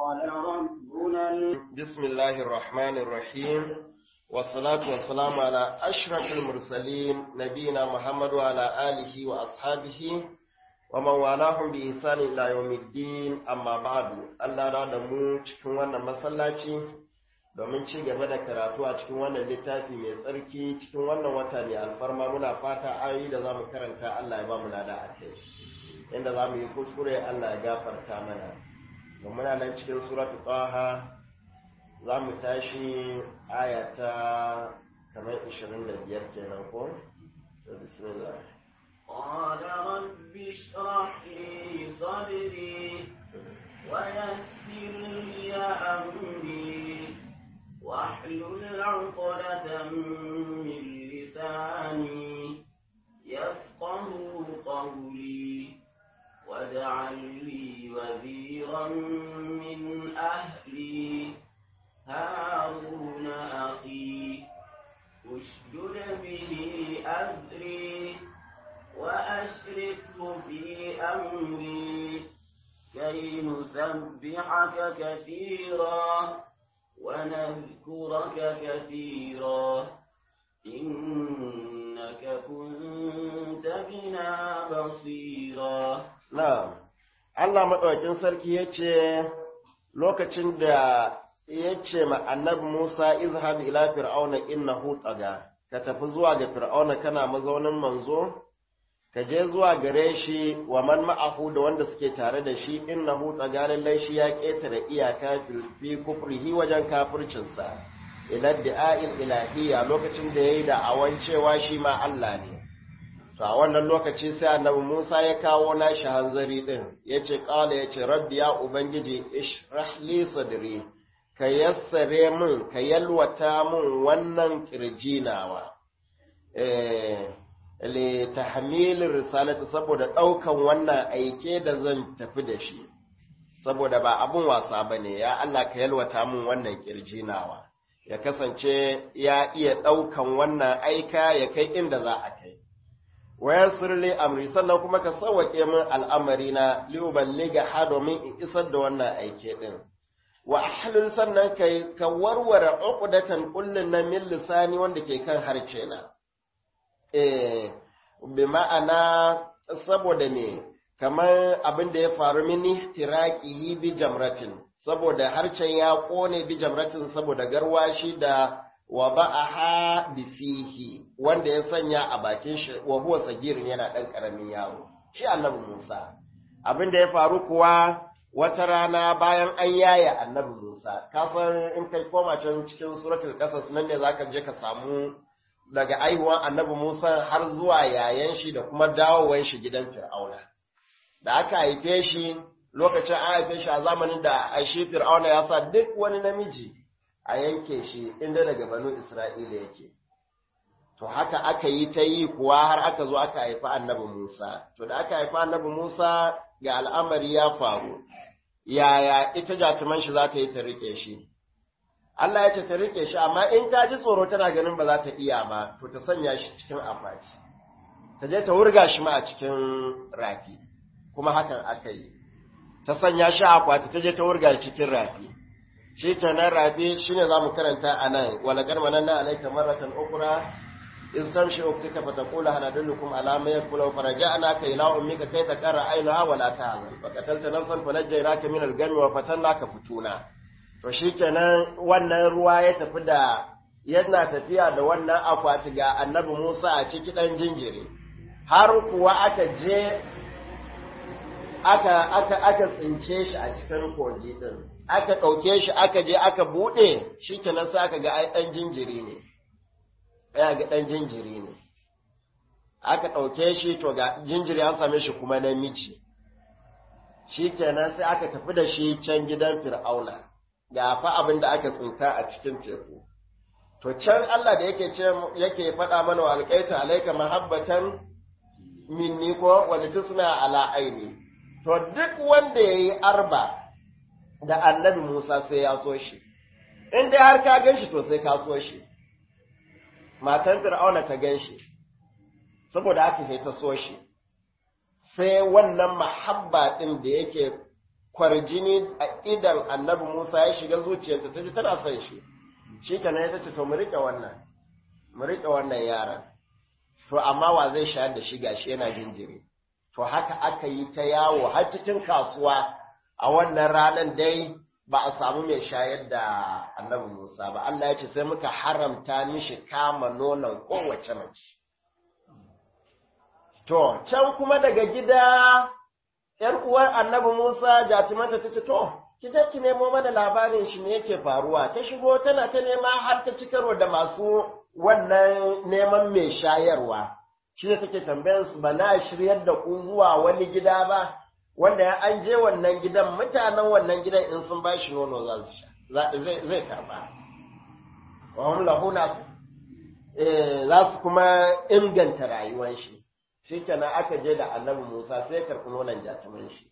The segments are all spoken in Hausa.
قال ربنا بسم الله الرحمن الرحيم والصلاة والسلام على أشرف المرسلين نبينا محمد وعلى آله وأصحابه ومن والاهم بإحسان إلى يوم الدين أما بعد الله da da mu cikin wannan masallaci domin ci gaba da karatu a cikin wannan littafi mai tsarki cikin wannan wata mai alfarma muna fata ayoyi da zamu karanta Allah ya ba mu lada a kai inda zamu yi kuskure Allah ya gafarta mana to muna nan cikin suratul taha za mu tashi aya ta kamar 25 kenan ko bismillah قال رب اشرح لي صدري ويسر لي أمري واحلل عقدة من لساني يفقه قولي واجعل لي وزيرا من أهلي هارون أخي اشدد به أزري وأشركه في أمري كي نسبحك كثيرا ونذكرك كثيرا إنك كنت بنا بصيرا na'am Allah madaukakin sarki yace lokacin da yace ma annabi Musa izhab ila fir'auna innahu taga ka tafi zuwa ga fir'auna kana mazaunin manzo ka je zuwa gare shi wa man ma'ahu da wanda suke tare da shi innahu taga lallai shi ya ketare iyaka fi kufrihi wajen kafircinsa ila da'il ilahiyya lokacin da yayi da awan cewa shi ma Allah ne to a wannan lokaci sai annabi Musa ya kawo nashi hanzari din yace qala yace rabbi ya ubangiji ishrah li sadri ka yassare min ka yalwata min wannan kirjinawa eh li tahmil risalati saboda daukan wannan aike da zan tafi da shi saboda ba abun wasa bane ya Allah ka yalwata min wannan kirjinawa ya kasance ya iya daukan wannan aika ya kai inda za a kai wayar sirli amri sannan kuma ka sauwaƙe min al'amari na liuballiga ha domin in isar da wannan aike din wa ahlul sannan kai ka warware uqdatan kullun na min lisani wanda ke kan harce na eh bi ma'ana saboda me kamar abin da ya faru mini tiraqihi bi jamratin saboda harcen ya kone bi jamratin saboda garwashi da wa ba'aha bi fihi wanda ya sanya a bakin shi wa huwa sagirin yana dan karamin yaro shi annabi Musa abin da ya faru kuwa wata rana bayan an yaya annabi Musa ka san in kai koma can cikin suratul qasas nan ne zaka je ka samu daga aihuwan annabi Musa har zuwa yayan shi da kuma dawowan shi gidan Fir'auna da aka haife shi lokacin an haife shi a zamanin da shi Fir'auna ya sa duk wani namiji a yanke shi inda daga banu Isra'ila yake. To haka aka yi ta yi kuwa har aka zo aka haifi annabi Musa. To da aka haifi annabi Musa ga al'amari ya faru, yaya ita jatuman shi za ta yi ta riƙe shi. Allah ya ce ta riƙe shi, amma in ta ji tsoro tana ganin ba za ta iya ba, to ta sanya shi cikin akwati. Ta je ta wurga shi ma a cikin rafi, kuma hakan aka yi. Ta sanya shi a akwati, ta je ta wurga shi cikin rafi. shi kenan rabi shine zamu karanta anan wala garmananna alayka marratan ukhra in tamshi uktika fataqula hal adullukum ala ma yakulu faraja'na ka ila ummika kay taqarra aynaha wa la tahzan faqatalta nafsan fanajjaynaka min al-gami wa fatannaka futuna to shikenan wannan ruwa ya tafi da yana tafiya da wannan akwati ga annabi Musa a ciki dan jinjiri har kuwa aka je aka aka aka tsince shi a cikin kogi din aka ɗauke shi aka je aka buɗe shi kenan sai aka ga ai ɗan jinjiri ne ya ga ɗan jinjiri ne aka ɗauke shi to ga jinjiri an same shi kuma namiji shi kenan sai aka tafi da shi can gidan fir'auna ga fa abin da aka tsinta a cikin teku to can Allah da yake ce yake faɗa mana wa alƙaita alaika mahabbatan minni ko wani tusna ala aini to duk wanda yayi arba da annabi Musa sai ya so shi, in dai har ka gan shi to sai ka so shi, matan Fir'auna ta gan shi, saboda haka sai ta so shi, sai wannan mahabba ɗin da yake kwarjini a idan annabi Musa ya shiga zuciyarta ta ji tana son shi shi kana ya tace to mu rike wannan mu rike wannan yaron to amma wa zai shayar da shi gashi yana jinjiri to haka aka yi ta yawo har cikin kasuwa a wannan ranar dai ba a samu mai shayar da annabi Musa ba Allah ya ce sai muka haramta mishi kama nonon kowace mace to can kuma daga gida ‘yar uwar annabi Musa jatumanta ta ce, To, ki je ki nemo mana labarin shi me yake faruwa, ta shigo tana ta nema har ta ci karo da masu wannan neman mai shayarwa. Shi ne take tambayar su ba na shiryar da ku zuwa wani gida ba, wanda ya an je wannan gidan mutanen wannan gidan in sun ba shi nono za su sha, zai karba. Wa lahu za su kuma inganta rayuwar shi. shi kenan aka je da annabi Musa sai karɓi nonon jatumin shi.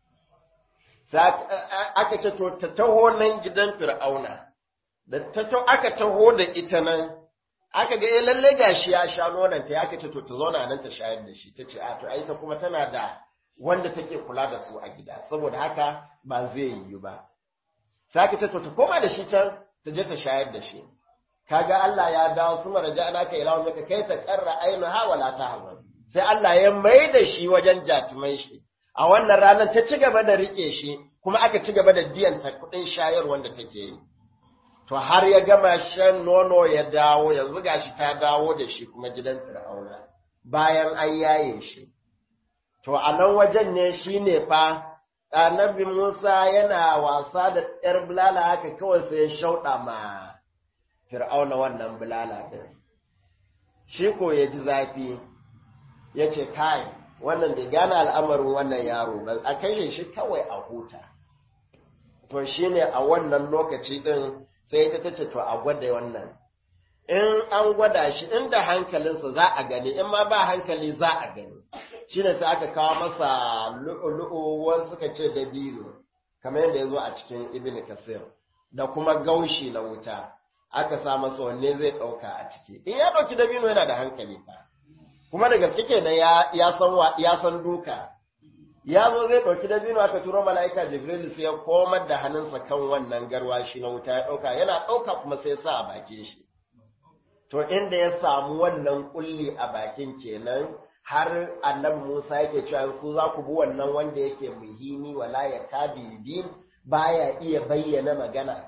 Aka ce to ta taho nan gidan Fir'auna, da ta aka taho da ita nan, aka ga lalle gashi ya sha nonon ta aka ce to ta zauna nan ta shayar da shi, ta ce a to ai ta kuma tana da wanda take kula da su a gida, saboda haka ba zai yiwu ba. Sai aka ce to ta koma da shi can ta je ta shayar da shi. Kaga Allah ya dawo su maraja ana ka ilawa maka kai ta karra ainu ha wala ta hazan. sai Allah ya mai da shi wajen jatumai shi, a wannan ranar ta ci gaba da riƙe shi, kuma aka ci gaba da biyan ta kuɗin shayar wanda take yi. To har ya gama shan nono ya dawo, yanzu gashi ta dawo da shi kuma gidan Fir'auna, bayan an yaye shi. To a nan wajen ne shi ne fa, annabi Musa yana wasa da ‘yar bulala haka kawai sai ya shauɗa ma Fir'auna wannan bulala ɗin. Shi ko ya ji zafi, ya ce kai wannan bai gane al'amarin wannan yaro ba a kashe shi kawai a huta to shi ne a wannan lokaci ɗin sai ta tace to a gwada wannan in an gwada shi inda hankalinsa za a gani in ma ba hankali za a gani shi ne sai aka kawo masa lu'ulu'u wani suka ce dabino kamar yadda ya zo a cikin ibn kasir da kuma gaushi na wuta aka sa masa wanne zai ɗauka a ciki in ya ɗauki dabino yana da hankali fa kuma da gaske kenan ya ya san ya san duka ya zo zai ɗauki dabino aka turo mala'ika jibril sai ya komar da hannunsa kan wannan garwashi na wuta ya ɗauka yana ɗauka kuma sai sa a bakin shi to inda ya samu wannan kulli a bakin kenan har annabi Musa yake cewa ku za ku bi wannan wanda yake muhimi wala ya kabidin baya iya bayyana magana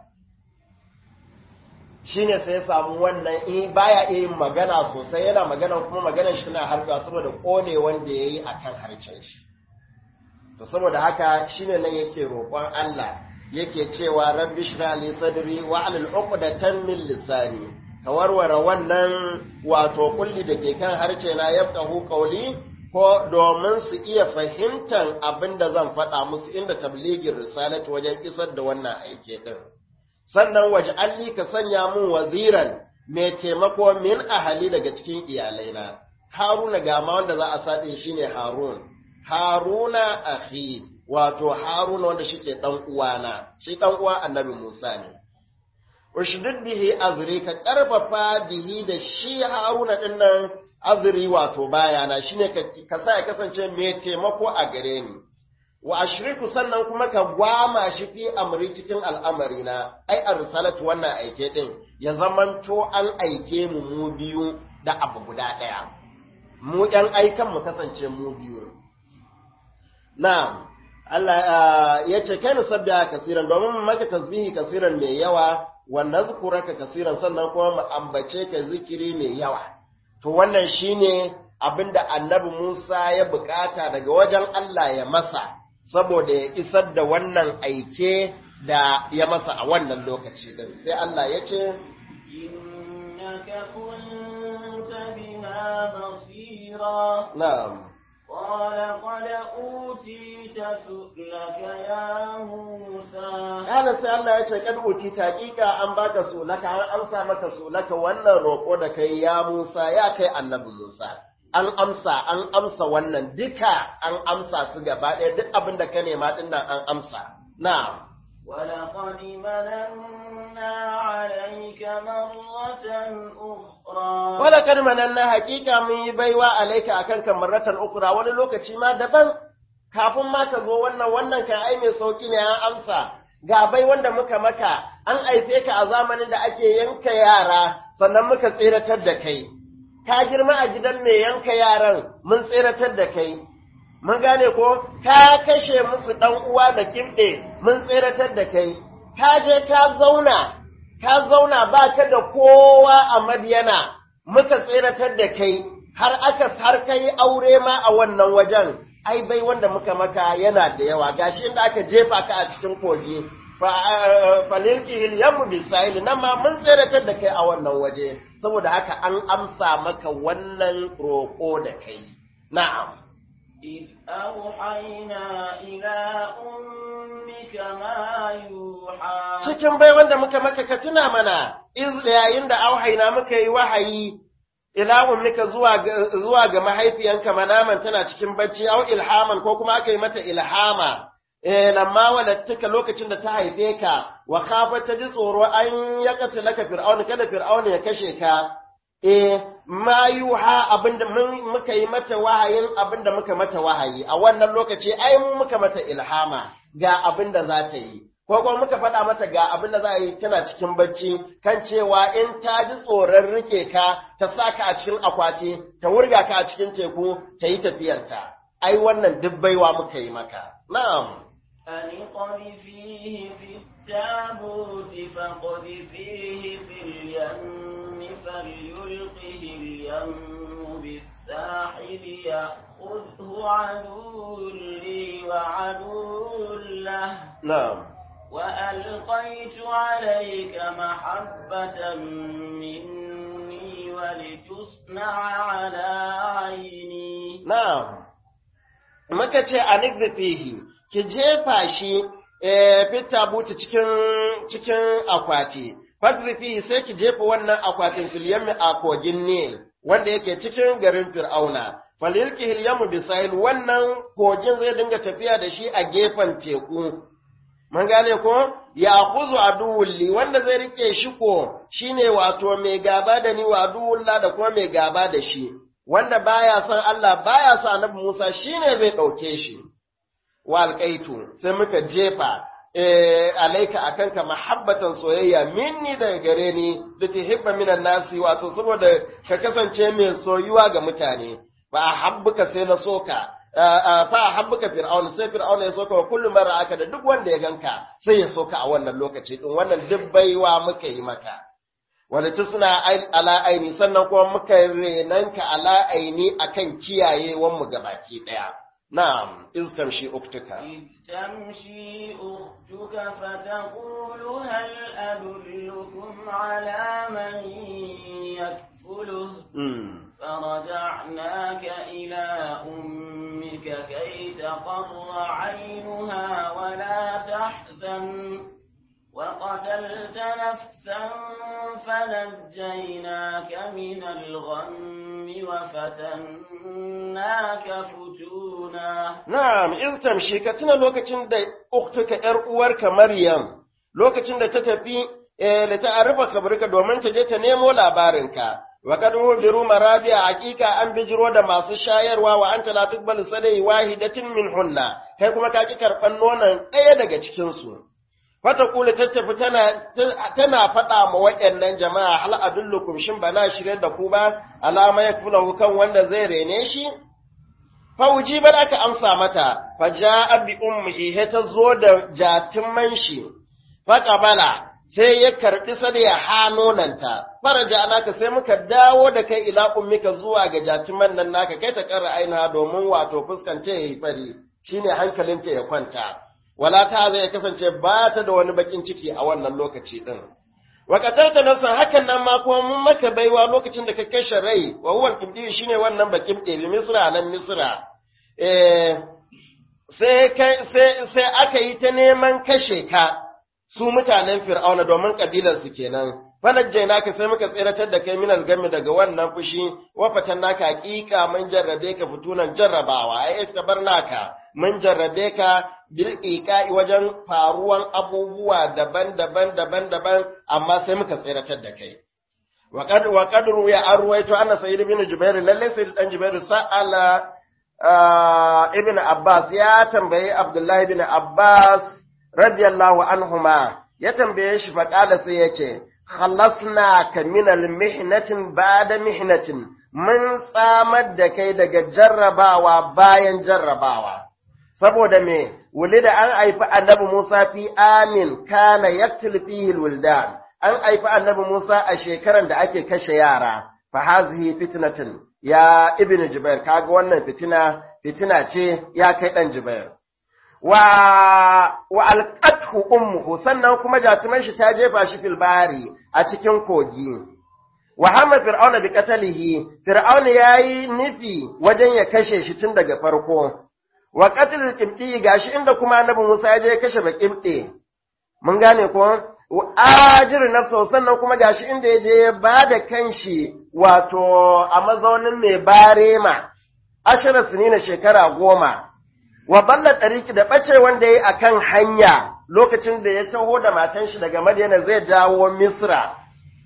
shine sai ya samu wannan in baya iya yin magana sosai yana magana kuma maganar shi na harba saboda kone wanda ya yi a kan harcen shi to saboda haka shine nan yake roƙon Allah yake cewa rabbi shra li sadri wa alal uqdatan min lisani ka warware wannan wato kulli da ke kan harce na yafqahu qawli ko domin su iya fahimtar abin da zan faɗa musu inda tabligin risalati wajen isar da wannan aike din sannan waje alli ka sanya mun waziran mai taimako min ahali daga cikin iyalaina haruna ga ma wanda za a saɗe shi ne harun haruna akhi wato haruna wanda shi ke ɗan uwana shi ɗan uwa annabi musa ne ushdud bihi azri ka ƙarfafa bihi da shi haruna ɗin nan azri wato bayana shine ka sa ya kasance mai taimako a gare ni wa ashriku sannan kuma ka gwama shi fi amri cikin al'amari na ai arsalatu wannan aike din ya zamanto an aike mu mu biyu da abu guda ɗaya mu ‘yan aikan mu kasance mu biyu na Allah ya ce kai sabbiya kasiran domin mu maka tasbihi kasiran mai yawa wa nazkuraka kasiran sannan kuma mu ambace ka zikiri mai yawa to wannan shine abinda annabi Musa ya bukata daga wajen Allah ya masa saboda ya isar da wannan aike da ya masa a wannan lokaci din sai Allah ya ce innaka kunta bina basira na'am qala qad utita su'laka ya Musa kana sai Allah ya ce kad uti taqiqa an baka sulaka an amsa maka sulaka wannan roko da kai ya Musa ya kai annabi Musa an amsa an amsa wannan duka an amsa su gaba ɗaya duk abin da ka nema ɗin nan an amsa na ولقد مننا عليك مرة أخرى wala kad mananna haƙiƙa mun yi baiwa alaika akan kan marratan ukra wani lokaci ma daban kafin ma ka zo wannan wannan kan ai mai sauki ne an amsa ga bai wanda muka maka an aife ka a zamanin da ake yanka yara sannan muka tseratar da kai ka girma a gidan mai yanka yaran mun tseratar da kai mun gane ko ka kashe musu dan uwa da kimɗe mun tseratar da kai ka je ka zauna ka zauna ba ka da kowa a madiyana muka tseratar da kai har aka har kai aure ma a wannan wajen ai bai wanda muka maka yana da yawa gashi inda aka jefa ka a cikin kogi falilkihil yammu bisahil nan ma mun tseratar da kai a wannan waje saboda haka an amsa maka wannan roƙo da kai na'am إذ أوحينا إلى أمك ما يوحى cikin bai wanda muka maka ka tuna mana iz yayin da auhaina muka yi wahayi ila ummika zuwa ga, zuwa ga mahaifiyanka manaman tana cikin bacci au ilhaman ko kuma aka yi mata ilhama eh lamma walattuka lokacin da ta haife ka wa khafat ta ji tsoro an ya laka fir'auna kada fir'auna ya kashe ka eh ma yuha abinda mun muka yi mata wahayin abinda muka mata wahayi a wannan lokaci ai mu muka mata ilhama ga abinda za ta yi ko kuma muka faɗa mata ga abin da za a yi tana cikin bacci kan cewa in ta ji tsoron rike ka ta sa ka a cikin akwati ta wurga ka a cikin teku ta yi tafiyarta ai wannan duk baiwa muka yi maka na'am أن اقذفيه في التابوت فاقذفيه في اليم فليلقه اليم بالساحل يأخذه عدو لي وعدو له na'am وألقيت عليك محبة مني ولتصنع على عيني na'am muka ce anigzifihi ki jefa shi eh fitta buta cikin cikin akwati fagzifihi sai ki jefa wannan akwatin fil yammi a kogin Nil wanda yake cikin garin Fir'auna falilkihil yammu bisail wannan kogin zai dinga tafiya da shi a gefen teku mun gane ko ya khuzu aduwulli wanda zai rike shi ko shine wato mai gaba da ni wa aduwulla da kuma mai gaba da shi wanda baya son Allah baya son Annabi Musa shine zai dauke shi wa alqaitu sai muka jefa eh alaika akanka mahabbatan soyayya minni daga gare ni da tuhibba minan nasi wato saboda ka kasance mai soyuwa ga mutane ba habbuka sai na soka fa habbuka fir'auna sai fir'auna ya soka wa kullu mara aka da duk wanda ya ganka sai ya soka a wannan lokaci din wannan duk baiwa muka yi maka wala tusna ala aini sannan kuma muka renanka ala aini akan kiyayewan mu gabaki daya na'am iz tamshi uktuka إذ تمشي أختك فتقول هل أدلكم على من يكفله mm. فرجعناك إلى أمك كي تقر عينها ولا تحزن وقتلت نفسا فنجيناك من الغم وفتناك فتونا Na'am, in tamshi ka tuna lokacin da uktuka ‘yar uwarka Maryam, lokacin da ta tafi eh, da ta arba kabarka domin ta je ta nemo labarinka. Wa kad biru marabiya hakika an bijiro da masu shayarwa wa anta la tuqbalu sadai wahidatin min hunna kai kuma ka ki karban nonon ɗaya daga cikin su Fata kula ta tafi tana tana faɗa ma waɗannan jama'a hal adullukum shin bana shirye da ku ba alama ya kan wanda zai rene shi fauji bar aka amsa mata fa ja'a bi ummihi he ta zo da jatin shi fa qabala sai ya karbi sada ya hanonanta faraja alaka sai muka dawo da kai ila ummika zuwa ga jatiman nan naka kai ta karra aina domin wato fuskance yayi fari shine hankalinta ya kwanta wala ta zai kasance ba ta da wani bakin ciki a wannan lokaci din wa qatalta nafsan hakan nan ma kuma mun maka baiwa lokacin da ka kashe rai wa huwa al shine wannan bakin ɗebi misra nan misra eh sai kai sai sai aka yi ta neman kashe ka su mutanen fir'auna domin kabilar su kenan fanajjainaka sai muka tsiratar da kai minal gami daga wannan fushi wa fatannaka haqiqa mun jarrabe ka fitunan jarrabawa ai naka mun jarrabe ka bil iqa'i wajen faruwan abubuwa daban-daban daban-daban amma sai muka tsiratar da kai wa qad wa qad ruya arwayto anna sayyid bin jubair lalle sayyid dan jubair sa'ala ibn Abbas ya tambayi Abdullahi ibn Abbas radiyallahu anhuma ya tambaye shi faƙala sai ya ce, Khalasna ka minal mihnatin ba da mihnatin, mun tsamar da kai daga jarrabawa bayan jarrabawa. Saboda me, wuli da an haifi annabi Musa fi amin kana yaktil fihi wildan, an haifi annabi Musa a shekaran da ake kashe yara, fa hazihi fitnatin ya ibn Jubair, kaga wannan fitina, fitina ce ya kai ɗan Jubair. wa wa alqathu ummuhu sannan kuma jatuman shi ta jefa shi fil bari a cikin kogi wa hamma fir'auna bi qatalihi fir'auna yayi nufi wajen ya kashe shi tun daga farko wa qatlul qibti gashi inda kuma annabi Musa ya je ya kashe baqibti mun gane ko ajir nafsa sannan kuma gashi inda ya je ya bada kanshi wato a mazaunin mai barema ashara sinina shekara goma wa balla ɗariki da ɓace wanda ya yi a kan hanya lokacin da ya taho da matan shi daga Madina zai dawo Misra.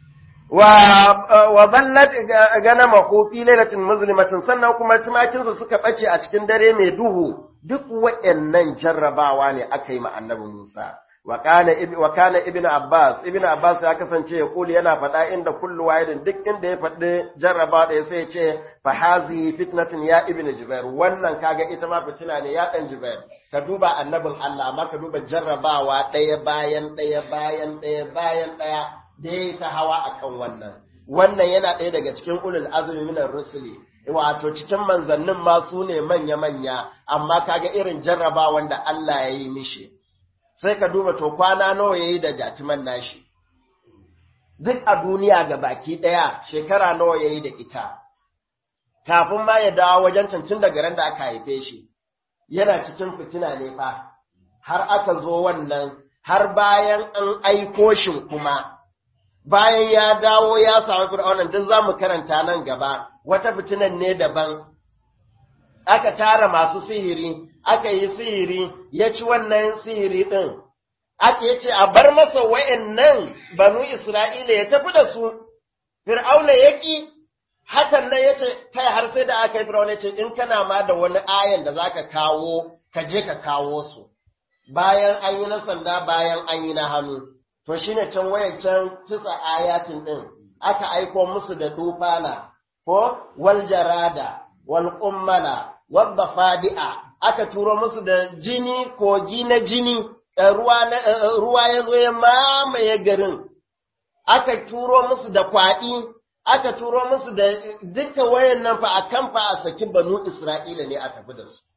Wa balla gana makofi lailatin muslimatin sannan kuma tumakinsa suka ɓace a cikin dare mai duhu duk waɗannan jarrabawa ne aka yi ma annabi Musa. Wa kana ibn Abbas, ibn Abbas ya kasance ya kuli yana faɗa inda kullu wahidin duk inda ya faɗi jarraba ɗaya sai ya ce fa hazi fitnatin ya ibn Jubair wannan kaga ita ma fitina ne ya ɗan Jubair ka duba annabin Allah amma ka duba jarrabawa ɗaya bayan ɗaya bayan ɗaya bayan ɗaya da ya ta hawa akan wannan wannan yana ɗaya daga cikin ulul azumi minar rusuli wato cikin manzannin ma su ne manya manya amma kaga irin jarrabawan da Allah ya yi mishi sai ka duba to kwana nawa yayi da jatiman nashi duk a duniya ga baki ɗaya shekara nawa yayi da ita kafin ma ya dawo wajen cancin daga ran da aka haife shi yana cikin fitina ne fa har aka zo wannan har bayan an aiko shi kuma bayan ya dawo ya samu fir'aunan duk za mu karanta nan gaba wata fitinan ne daban aka tara masu sihiri aka yi sihiri ya ci wannan sihiri ɗin, aka ya ce a bar masa wa'yannan banu Isra'ila ya tafi da su, Fir'auna ya ƙi, hakan nan ya ce, kai har sai da aka yi Fir'auna ya ce, in kana ma da wani ayan da za ka kawo, ka je ka kawo su, bayan an yi na sanda bayan an yi na hannu, to shi ne can wayancan tisa ayatin ɗin, aka aiko musu da dufana, ko wal jarada, wal kummala, wadda fadi'a, aka turo musu da jini kogi na jini ruwa ya zo ya mamaye garin aka turo musu da kwaɗi aka turo musu da duka wayan nan fa a kan fa a saki banu isra'ila ne a tafi da su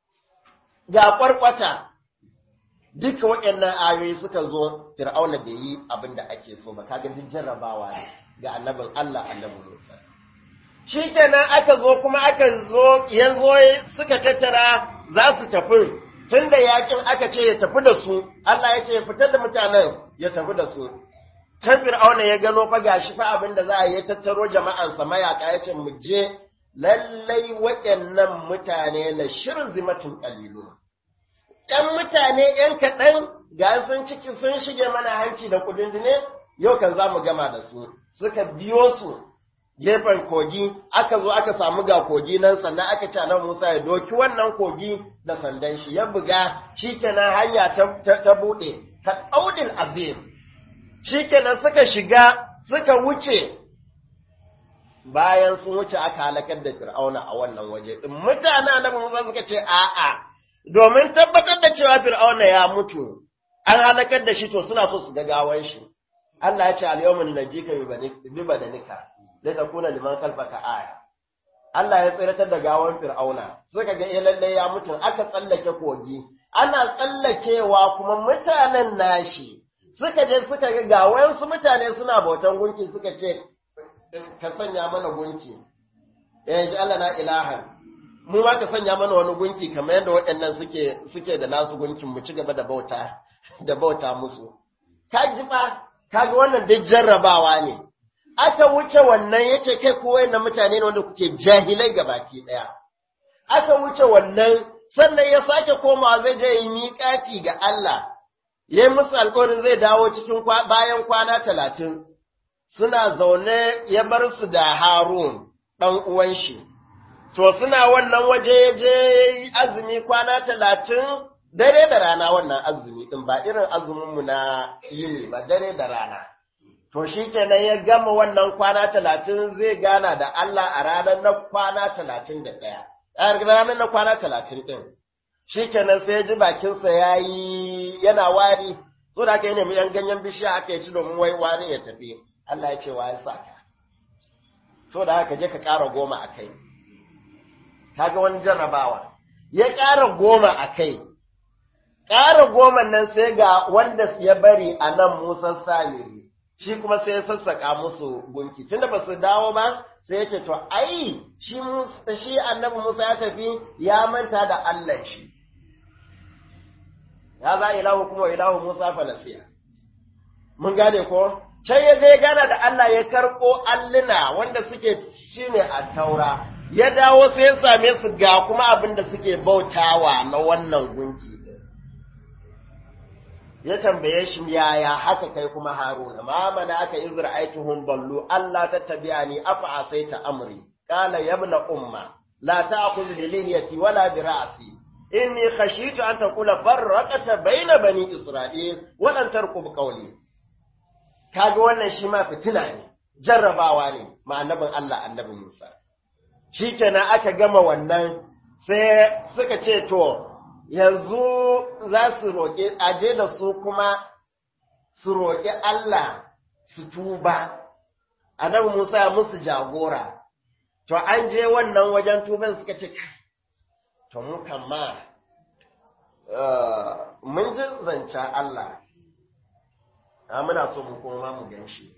ga kwarkwata duka waɗannan ayoyi suka zo fir'auna bai yi abin da ake so ba kaga duk jarrabawa ne ga annabin Allah annabin Musa shi kenan aka zo kuma aka zo ya zo suka tattara za su tafi tun da yakin aka ce ya tafi da su Allah ya ce ya fitar da mutanen ya tafi da su can fir'auna ya gano fa gashi fa abin da za a yi tattaro jama'ansa mayaka ya ce mu je lallai waɗannan mutane la shirzimatin qalilu ɗan mutane ‘yan kaɗan ga sun ciki sun shige mana hanci da kudindine yau kan za mu gama da su suka biyo su gefen kogi aka zo aka samu ga kogi nan sannan aka ce nan Musa ya doki wannan kogi da sandan shi ya buga shikenan hanya ta, ta, buɗe ka ɗaudin azim shikenan suka shiga suka wuce bayan sun wuce aka halakar da fir'auna a wannan waje din mutane na Musa suka ce a'a domin tabbatar da cewa fir'auna ya mutu an halakar da shi to suna so su ga gawan shi Allah ya ce al-yawmin najika bi badanika da ta kuna liman kalfaka aya. Allah ya tsiratar da gawan Fir'auna, suka ga eh lalle ya mutu aka tsallake kogi, ana tsallakewa kuma mutanen nashi, suka je suka ga gawan su mutane suna bautan gunki suka ce, ka sanya mana gunki, ya ji Allah na ilahan, mu ma ka sanya mana wani gunki kamar yadda waɗannan suke suke da nasu gunkin mu ci gaba da bauta da bauta musu. Ka ji ba, kaga wannan duk jarrabawa ne. aka wuce wannan ya ce kai kowa na mutane ne wanda kuke jahilai ga baki ɗaya. Aka wuce wannan sannan ya sake komawa zai je yi miƙaci ga Allah, ya yi musu alƙawarin zai dawo cikin bayan kwana talatin, suna zaune ya bar su da Harun ɗan uwan shi, so suna wannan waje je azumi kwana talatin dare da rana wannan azumi ɗin ba irin azuminmu na yini ba dare da rana. To shi kenan ya gama wannan kwana talatin zai gana da Allah a ranar na kwana talatin da ɗaya, a ranar na kwana talatin ɗin. Shi kenan sai ya ji bakinsa ya yi yana wari, so da aka yi nemi ‘yan ganyen bishiya aka yi ci domin wai wari ya tafi, Allah ya ce wa ya sa ka. So da haka je ka ƙara goma a kai. Kaga wani jarrabawa. Ya ƙara goma a kai, ƙara goma nan sai ga wanda ya bari a nan Musa Samiri, shi kuma sai ya sassaƙa musu gunki, tunda ba su dawo ba, sai ya ce, To, ai, shi, shi annabi Musa ya tafi ya manta da Allah shi. Ya za ilahu kuma ilahu Musa falasiya. Mun gane ko? Can ya je gana da Allah ya karɓo alluna wanda suke shi ne a taura, ya dawo sai ya same su ga kuma abin da suke bautawa na wannan gunki. ya tambaye shi yaya haka kai kuma haruna ma mana aka izir aituhum ballu Allah ta tabi'ani afa asaita amri qala ya ibn umma la ta'khudh bi lihiyati wala bi ra'si inni khashitu an taqula farraqata bayna bani isra'il wa lan tarqub qawli kaga wannan shi ma fitina ne jarrabawa ne ma annabin Allah annabi Musa shikenan aka gama wannan sai suka ce to yanzu za su roƙe aje da su kuma su roƙi Allah su tuba annabi Musa ya musu jagora to an je wannan wajen tuban suka ce kai to mu ma mun ji zancen Allah a muna so mu koma mu gan shi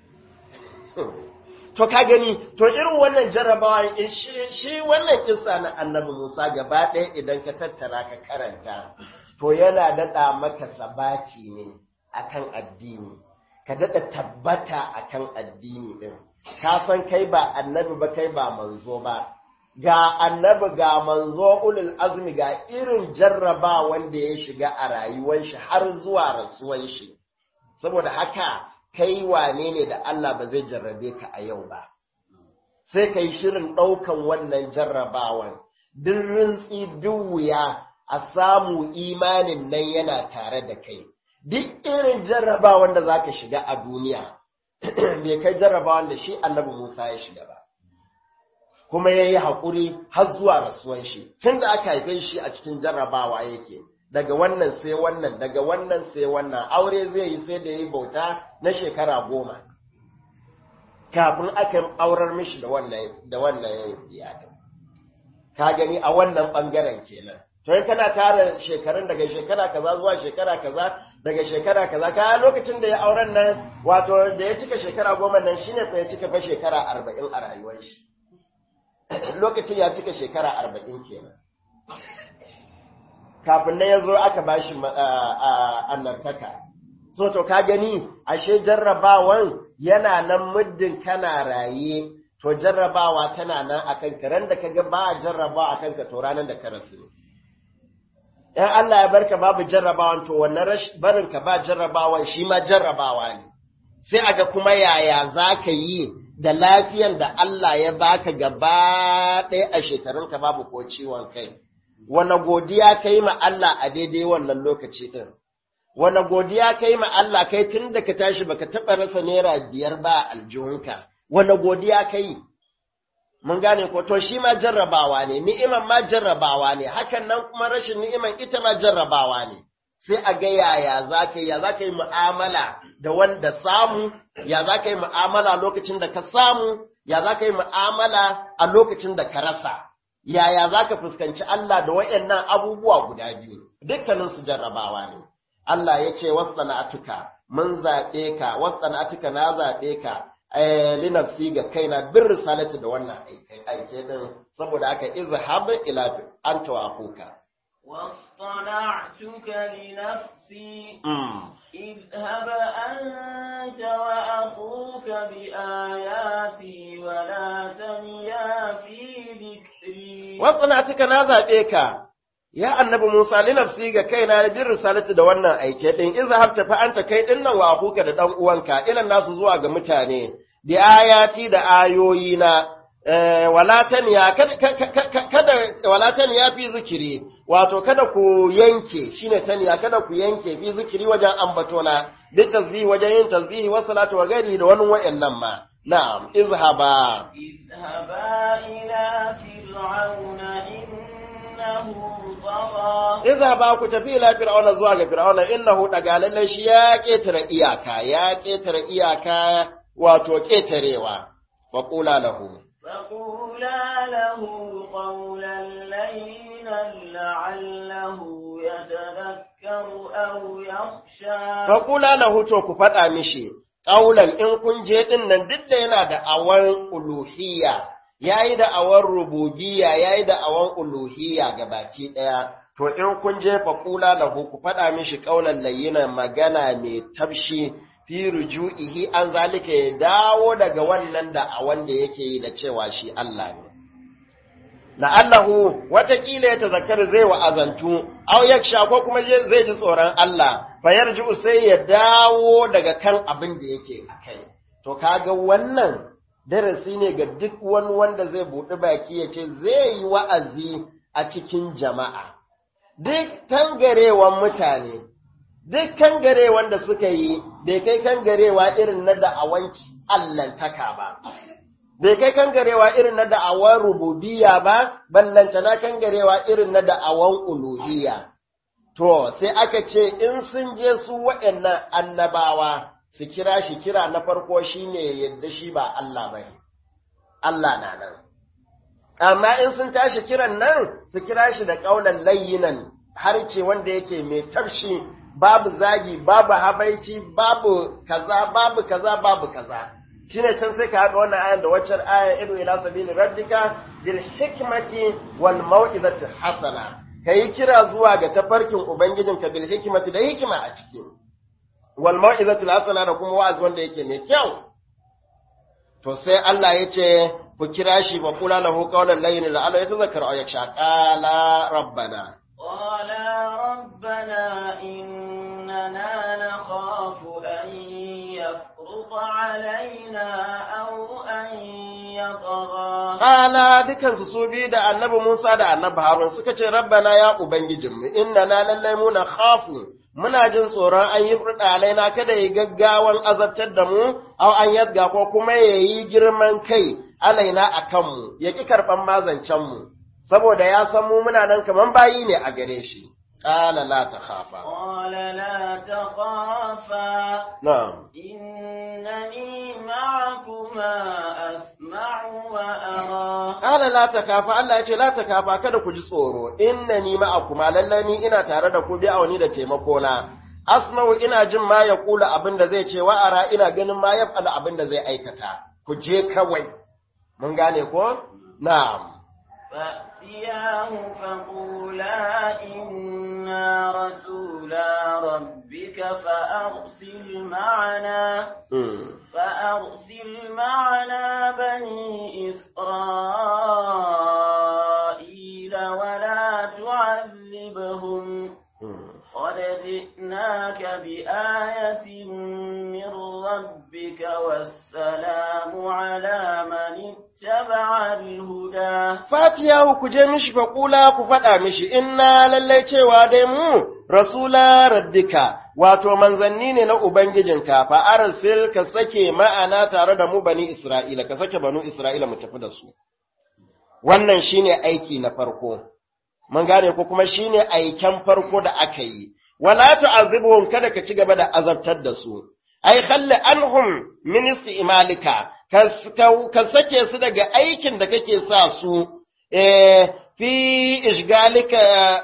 to ka gani to irin wannan jarrabawa shi wannan kissa na annabi Musa gaba ɗaya idan ka tattara ka karanta to yana daɗa maka sabati ne akan addini ka daɗa tabbata akan addini ɗin ka san kai ba annabi ba kai ba manzo ba ga annabi ga manzo ulul azmi ga irin jarraba wanda ya shiga a rayuwar shi har zuwa rasuwan shi saboda haka kai wane ne da Allah ba zai jarrabe ka a yau ba, sai ka yi shirin ɗaukan wannan jarrabawan, duk rintsi duk wuya a samu imanin nan yana tare da kai, duk irin jarrabawan da za ka shiga a duniya, bai kai jarrabawan da shi annabi Musa ya shiga ba. Kuma ya yi haƙuri har zuwa rasuwan shi, tun da aka haife shi a cikin jarrabawa yake. daga wannan sai wannan daga wannan sai wannan aure zai yi sai da yi bauta na shekara goma kafin aka aurar mishi da wannan da wannan iyalin ka gani a wannan bangaren kenan to in kana tara shekarun daga shekara kaza zuwa shekara kaza daga shekara kaza ka lokacin da ya auren nan wato da ya cika shekara goma nan shine fa ya cika fa shekara arba'in a rayuwar shi lokacin ya cika shekara arba'in kenan kafin na ya zo aka ba shi annartaka. So, to ka gani, ashe jarrabawan yana nan muddin kana raye, to jarrabawa tana nan a kanka, ran da ka ga ba jarrabawa a kanka to ranar da ka rasu ne. ‘Yan Allah ya barka babu jarrabawan to wannan barin ka ba jarrabawan shi ma jarrabawa ne, sai a ga kuma yaya za ka yi da lafiyan da Allah ya baka gaba ɗaya a shekarunka babu ko ciwon kai. wane godiya ka yi ma Allah a daidai wannan lokaci ɗin, wane godiya ka yi ma Allah kai tun da ka tashi baka taɓa rasa naira biyar ba a aljihunka, wane godiya ka yi? Mun gane ko to shi ma jarrabawa ne, ni'iman ma jarrabawa ne, hakan nan kuma rashin ni'iman ita ma jarrabawa ne. Sai a ga yaya za ka yi, ya za ka yi mu'amala da wanda samu, ya za ka yi mu'amala lokacin da ka samu, ya za ka yi mu'amala a lokacin da ka rasa. yaya za ka fuskanci Allah da waɗannan abubuwa guda biyu, dukkaninsu jarrabawa ne. Allah ya ce, wasu mun zaɓe ka, wasu na zaɓe ka, linafsi ga kaina bin risalati da wannan aike ɗin, saboda aka izhab ila an tawafuka. واصطنعتك لنفسي اذهب أنت وأخوك بآياتي ولا تنيا في ذكري واصطنعتك نذابك ya annabi Musa li nafsi ga kaina da bin risalati da wannan aike din izhab ta fa anta kai din nan wa akuka da dan uwanka ilan nasu zuwa ga mutane bi ayati da ayoyina walataniya kada walataniya fi zikiri wato kada ku yanke shine taniya kada ku yanke fi zikiri wajen ambatona bi tasbihi wajen yin tasbihi wa salatu wa gari da wani wa'annan ma na'am izhaba اذهبا إلى فرعون إنه طغى izhaba ku tafi ila fir'auna zuwa ga fir'auna innahu daga lalle shi ya ketare iyaka ya ketare iyaka wato ketarewa wa qula lahu فقولا له قولا لينا لعله يتذكر أو يخشى Fakula lahu to ku faɗa mishi, ƙaulan in kun je ɗin nan duk da yana da awan uluhiyya, ya yi da awan rububiyya, ya yi da awan uluhiyya ga baki ɗaya. To in kun je fakula lahu ku faɗa mishi ƙaulan layyina magana mai tafshi fi ruju'ihi an zalika ya dawo daga wannan da awan da yake yi da cewa shi Allah ne. la'allahu watakila ya tazakkar zai wa'azantu, au yaksha ko kuma zai ji tsoron Allah, fayar ji sai ya dawo daga kan abin da yake a kai. To, kaga wannan darasi ne ga duk wani wanda zai buɗi baki ya ce zai yi wa'azi a cikin jama'a. Duk kangarewan mutane, duk kangarewan da suka yi, bai kai kangarewa irin na da'awanci Allahntaka ba. bai kai kangarewa irin na da'awan rububiyya ba, ballantana kangarewa irin na da'awan uluhiyya. To, sai aka ce in sun je su waɗannan annabawa su kira shi kira na farko shine yadda shi ba Allah ba Allah na nan. Amma in sun tashi kiran nan su kira shi da ƙaunar layyinan har ce wanda yake mai tafshi babu zagi, babu habaici, babu kaza, babu kaza, babu kaza. shine can sai ka haɗa wannan ayan da waccan ayan idu ila sabili rabbika bil hikmati wal mau'izati hasana kai kira zuwa ga tafarkin ubangijinka bil hikmati da hikima a ciki wal mau'izati hasana da kuma wa'azi wanda yake mai kyau to sai Allah ya ce ku kira shi wa qula lahu qawlan layyin la'alla yatadhakkaru aw yakhsha qala rabbana قالا ربنا إننا نخاف أن يفرط علينا أو أن يطغى Kala dukansu su biyu da annabi Musa da annabi Harun suka ce, Rabbana ya Ubangijinmu, inna na lallai muna khafu, muna jin tsoron an yi furɗa alaina kada ya gaggawan azabtar da mu, au an yadga ko kuma ya yi girman kai alaina a kanmu, ya ƙi karɓan mazancenmu, saboda ya san mu muna nan kaman bayi ne a gare shi. Kala la ta khafa. قال لا تخافا Na'am. إنني معكما أسمع وأرى Kala la ta kafa, Allah ya ce la ta kafa kada ku ji tsoro, inna ni ma'akuma lallai ni ina tare da ku bi auni da taimakona. Asma'u ina jin ma ya kula abin da zai ce wa'ara ina ganin ma ya faɗa abin da zai aikata. Ku je kawai. Mun gane ko? Na'am. فأتياه فقولا إنا رسولا ربك فأرسل معنا Hmm. فأرسل معنا بني إسرائيل ولا تعذبهم Hmm. قد جئناك بآية من ربك والسلام على من اتبع الهدى Fatiyahu ku je mishi faƙula ku faɗa mishi, inna lallai cewa dai mu, rasula rabbika, wato manzanni ne na Ubangijinka, fa arsil ka sake ma'ana tare da mu bani Isra'ila, ka sake banu Isra'ila mu tafi da su. Wannan shine aiki na farko, mun gane ko kuma shine aiken farko da aka yi, wala tu'azibuhum kada ka ci gaba da azabtar da su. ai khalli anhum min istimalika ka sake su daga aikin da kake sa su eh fi ishgalika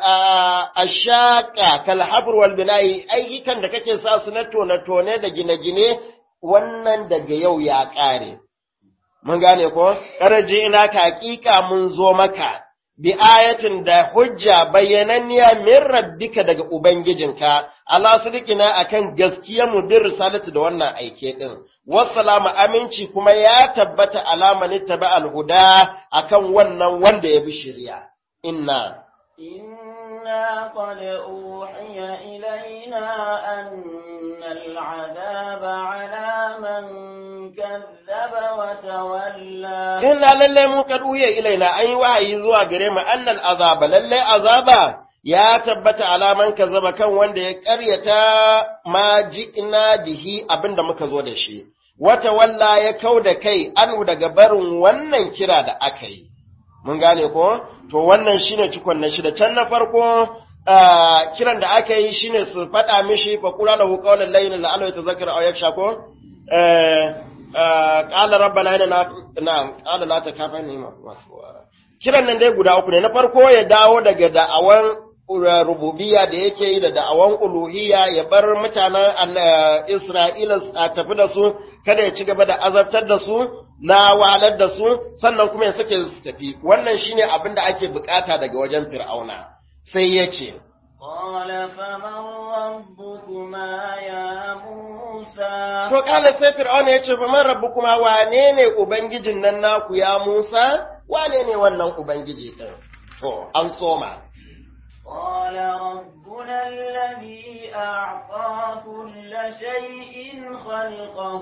ashaka kal habr wal bina'i ayyukan da kake sa su na tone tone da gine-gine wannan daga yau ya kare mun gane ko karaje ina ka hakika mun zo maka bi ayatin da hujja bayyananniya min rabbika daga ubangijinka ala sidikina akan gaskiyar mu bin risalatu da wannan aike din wassalamu aminci kuma ya tabbata alamanin taba alhuda akan wannan wanda ya bi shari'a inna إنا قد أوحي إلينا أن العذاب على من كذب وتولى inna lalle mu kad uhiya ilaina an yi wahayi zuwa gare mu annal azaba lalle azaba ya tabbata alaman kazzaba kan wanda ya karyata ma ji'na bihi abinda muka zo da shi wata walla ya kau da kai anu daga barin wannan kira da aka yi mun gane ko to wannan shine cikon na shida can na farko ah, kiran da aka yi shine su faɗa mishi fa qula lahu qawlan layyinan la'allahu yatadhakkaru aw yakhsha ko eh qala rabbana inna na'am qala la takafani masu kiran nan dai guda uku ne na farko ya dawo daga da'awan rububiyya da yake yi da da'awan uluhiyya ya bar mutanen Allah- Isra'ila a tafi da su kada ya ci gaba da azabtar da su na wahalar da su sannan kuma ya sake su tafi wannan shine abin da ake bukata daga wajen Fir'auna sai ya ce قال فمن ربكما يا موسى to kala sai Fir'auna ya ce fa man rabbukuma wane ne ubangijin nan naku ya Musa wane ne wannan ubangiji din to an soma قال ربنا الذي أعطى كل شيء خلقه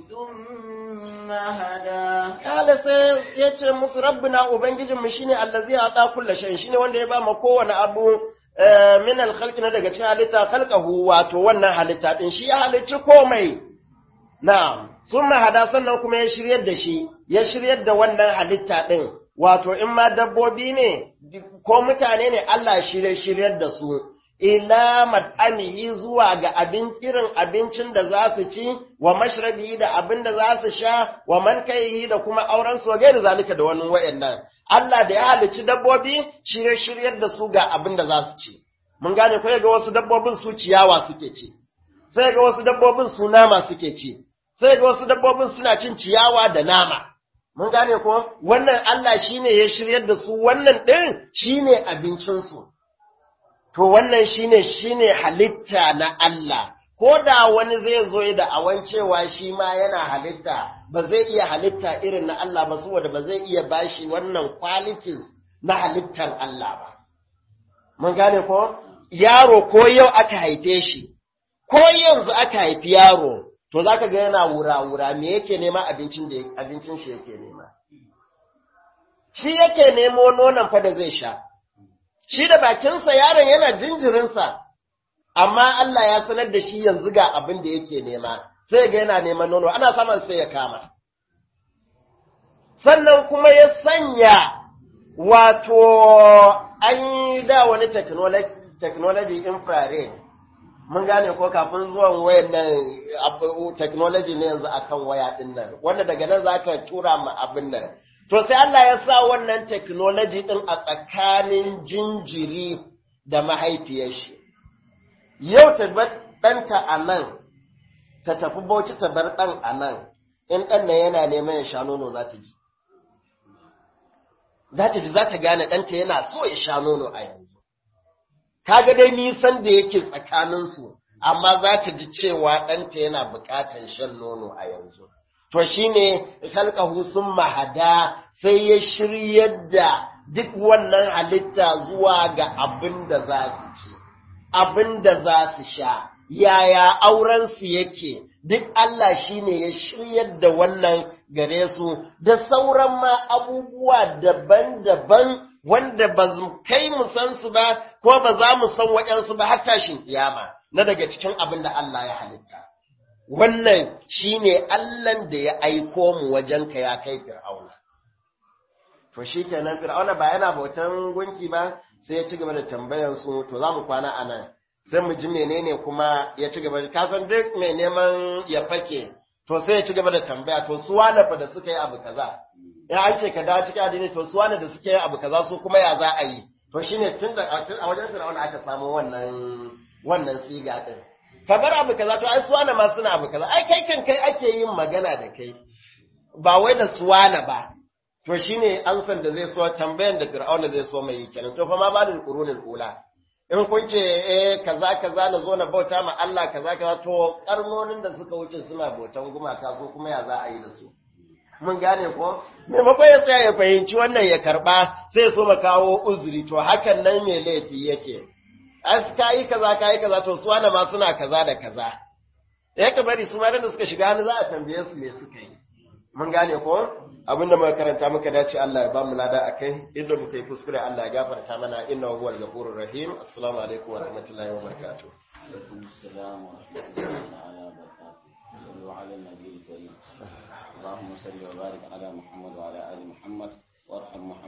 ثم هدى Kala sai ya ce musu rabbina Ubangijinmu shi ne allazi a ɗa kulla shan shi ne wanda ya ba ma kowane abu eh, min alkhalqi na daga cikin halitta khalqahu wato wannan halitta din shi ya halicci komai na'am sun hada sannan kuma ya shiryar da shi ya shiryar da wannan halitta din wato in ma dabbobi ne ko mutane ne Allah shirye shiryar da su ila mat'amihi zuwa ga abin irin abincin da za su ci wa mashrabihi da abin da za su sha wa man kaihi da kuma auren su gairi zalika da wani wayannan Allah da ya halicci dabbobi shirye shiryar da su ga abin da za su ci mun gane ko ga wasu dabbobin su ciyawa suke ci sai ga wasu dabbobin su nama suke ci sai ga wasu dabbobin suna cin ciyawa da nama mun gane ko wannan Allah shine ya shiryar da su wannan din shine abincin su to wannan shine shine halitta na Allah ko da wani zai zo da awan cewa shi ma yana halitta ba zai iya halitta irin na Allah ba saboda ba zai iya bashi wannan qualities na halittar Allah ba mun gane ko yaro ko yau aka haife shi ko yanzu aka haifi yaro to zaka ga yana wura-wura me yake nema abincin da abincin shi yake nema shi yake nemo nonon fa da zai sha shi da bakinsa yaron yana jinjirinsa, amma Allah ya sanar da shi yanzu ga abin da yake nema, sai ga yana neman nono, ana saman sai ya kama. Sannan kuma ya sanya wato an yi da wani technology infrared, mun gane ko kafin zuwan wayan nan technology ne yanzu akan waya ɗin nan, wanda daga nan za ka tura ma abin nan. To sai Allah ya sa wannan technology ɗin a tsakanin jinjiri da mahaifiyar shi. Yau ta bar ɗanta a nan, ta tafi bauchi ta bar ɗan a nan, in ɗan nan yana neman ya sha nono za ta ji. Za ta ji za ta gane ɗanta yana so ya sha nono a yanzu. Kaga dai nisan da yake tsakaninsu, amma za ta ji cewa ɗanta yana buƙatar shan nono a yanzu. to shine khalqahu summa hada sai ya shiryar da duk wannan halitta zuwa ga abin da za su ci abin da za su sha yaya auren su yake duk Allah shine ya shiryar da wannan gare su da sauran ma abubuwa daban-daban wanda ba kai mu san su ba ko ba za mu san waɗansu ba har tashin kiyama na daga cikin abin da Allah ya halitta wannan shi ne Allahn da ya aiko mu wajenka ya kai Fir'auna. To shi kenan Fir'auna ba yana bautan gunki ba sai ya ci gaba da tambayan su to za mu kwana a nan sai mu ji menene kuma ya ci gaba ka san duk mai neman ya fake to sai ya ci gaba da tambaya to su wane fa da suka yi abu kaza in an ce ka dawo cikin addini to su wane da suka yi abu kaza su kuma ya za a yi to shine tun da a wajen Fir'auna aka samu wannan wannan siga din ka bar abu kaza to ai suwana ma suna abu kaza ai kai kan kai ake yin magana da kai ba wai da suwana ba to shine ansan da zai so tambayan da fir'auna zai so mai kenan to fa ma balil qurunil ula in kun ce eh kaza kaza na zo na bauta ma Allah kaza kaza to karnonin da suka wuce suna bautan gumaka so kuma ya za a yi da su mun gane ko maimakon ya tsaya ya fahimci wannan ya karba sai so ma kawo uzuri to hakan nan mai laifi yake as ka yi kaza ka yi kaza to su wani ma suna kaza da kaza ya ka bari su ma da suka shiga hannu za a tambaye su me suka yi mun gane ko abinda muka karanta muka dace Allah ya ba mu lada akai inda muka yi kuskure Allah ya gafarta mana innahu huwal ghafurur rahim assalamu alaikum wa rahmatullahi wa barakatuh عليكم السلام ورحمة الله تعالى وبركاته صلوا على النبي الكريم اللهم صل وبارك على محمد وعلى